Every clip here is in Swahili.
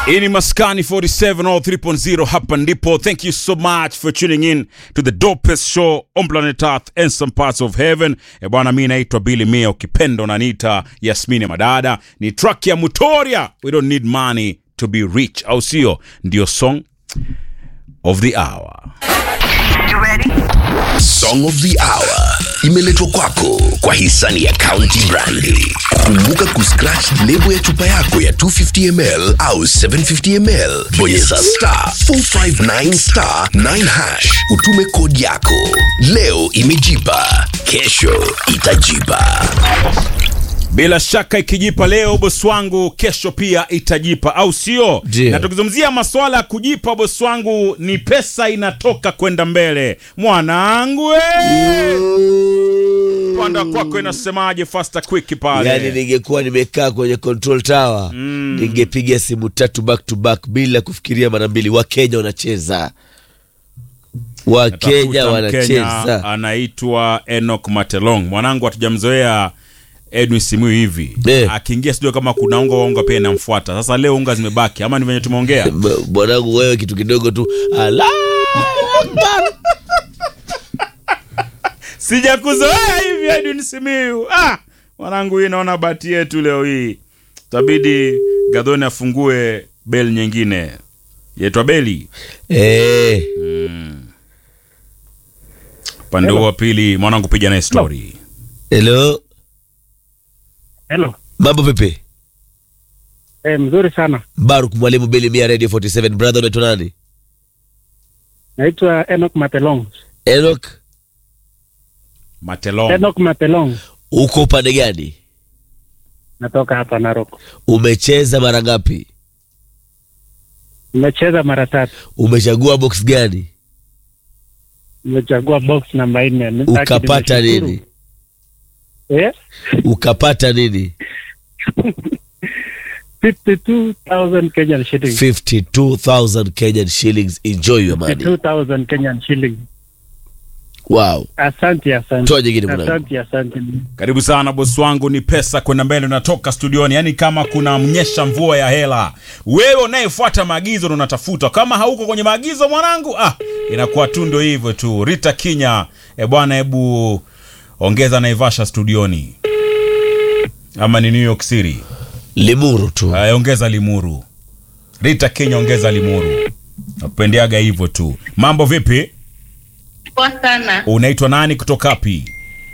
Hii ni Maskani 47 all 3.0 hapa ndipo. Thank you so much for tuning in to the dopest show on planet Earth and some parts of heaven. E bwana, mi naitwa Billy Mia, ukipenda unaniita Yasmini Madada. Ni track ya Mutoria, we don't need money to be rich, au sio? Ndio song of the hour. Song of the Hour imeletwa kwako kwa hisani ya County Brandi. Kumbuka kuscratch lebo ya chupa yako ya 250ml au 750ml, bonyeza star 459 star 9 hash, utume kodi yako. Leo imejipa, kesho itajipa. Bila shaka ikijipa leo bosi wangu, kesho pia itajipa, au sio? Ndio. Na tukizungumzia maswala ya kujipa, bosi wangu, ni pesa inatoka kwenda mbele. Mwanangu we! panda kwako inasemaje? Faster quick pale. yani ningekuwa nimekaa kwenye control tower ningepiga simu tatu back to back bila kufikiria mara mbili wakenya wanacheza wakenya Tafuta Mkenya wanacheza anaitwa Enoch Matelong. Mwanangu hatujamzoea Edwin Simu hivi Eh. akiingia sijui kama kuna unga wa unga pia inamfuata. Sasa leo unga zimebaki ama ni venye tumeongea? M- mwanangu wewe kitu kidogo tu ala Sijakuzoea hivi Edwin Simiu. Ah, mwanangu, hii naona bahati yetu leo hii, tabidi Gadhoni afungue beli nyingine yaitwa beli. eh, Upande huo wa pili, mwanangu, piga naye story. hello Hello. mambo vipi Eh, mzuri sana. baruk mwalimu bili mia radio 47 brother unaitwa nani Naitwa Enoch Matelong. enok Matelong. Enoch Matelong. uko upande gani Natoka hapa Narok. umecheza mara ngapi Nimecheza mara tatu. umechagua box gani Nimechagua box namba nne. Lakini ukapata nimeshukuru. nini Eh? ukapata nini 52,000 Kenyan shillings. 52000 kenyan shillings enjoy your money 52,000 Kenyan shillings. wow Asante, asante. Toa jingine mwanangu. Asante, asante. Karibu sana bosi wangu, ni pesa kwenda mbele, unatoka studioni. Yani kama kuna mnyesha mvua ya hela, wewe unayefuata maagizo ndo unatafuta. Kama hauko kwenye maagizo mwanangu, ah, inakuwa tu ndo hivyo tu. Rita Kinya, e bwana, hebu ongeza Naivasha studioni, ama ni New York City? limuru tu Aya, ongeza Limuru. Rita Kinya, ongeza Limuru. Nakupendeaga hivyo tu. Mambo vipi? Poa sana. Unaitwa nani kutoka wapi?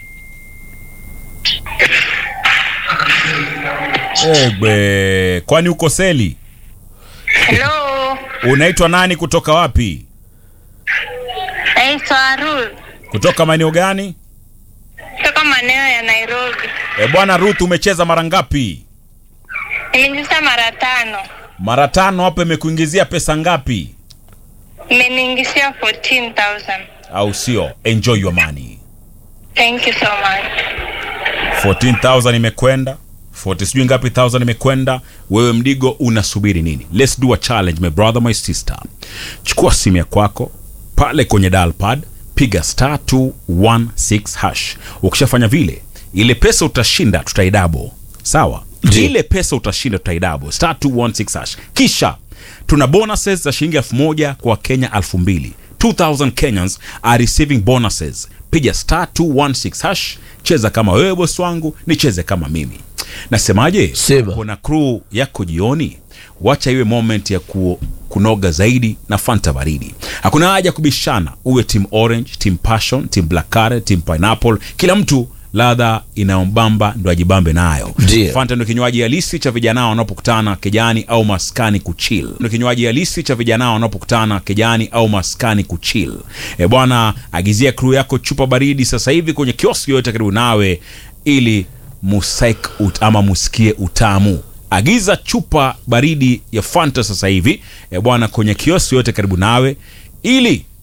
Egbe, kwani uko seli? Hello. Unaitwa nani kutoka wapi? Naitwa Arul. Kutoka maeneo gani? Kutoka maeneo ya Nairobi. E bwana Ruth, umecheza mara ngapi? Nimeingiza mara tano. Mara tano. Hapo imekuingizia pesa ngapi? Imeniingishia 14,000. Au sio? Enjoy your money. Thank you so much. 14,000 imekwenda 40 sijui ngapi thousand imekwenda wewe mdigo unasubiri nini let's do a challenge my brother my sister chukua simu ya kwako pale kwenye dial pad piga star 216 hash ukishafanya vile ile pesa utashinda tutaidabo sawa Ndiyo. ile pesa utashinda tutaidabo star 216 hash kisha tuna bonuses za shilingi elfu moja kwa kenya elfu mbili 2000 kenyans are receiving bonuses piga star 216 hash cheza kama wewe bosi wangu nicheze kama mimi nasemaje Sema. kuna crew yako jioni wacha iwe moment ya ku, kunoga zaidi na fanta baridi hakuna haja kubishana uwe team orange team passion team black currant team pineapple kila mtu ladha inayombamba ndo ajibambe nayo Ndiyo. fanta ndo kinywaji halisi cha vijana wanapokutana kijani au maskani kuchill ndo kinywaji halisi cha vijana wanapokutana kijani au maskani kuchill e bwana agizia crew yako chupa baridi sasa hivi kwenye kioski yoyote karibu nawe ili musaik ut, ama musikie utamu agiza chupa baridi ya fanta sasa hivi e bwana kwenye kioski yoyote karibu nawe ili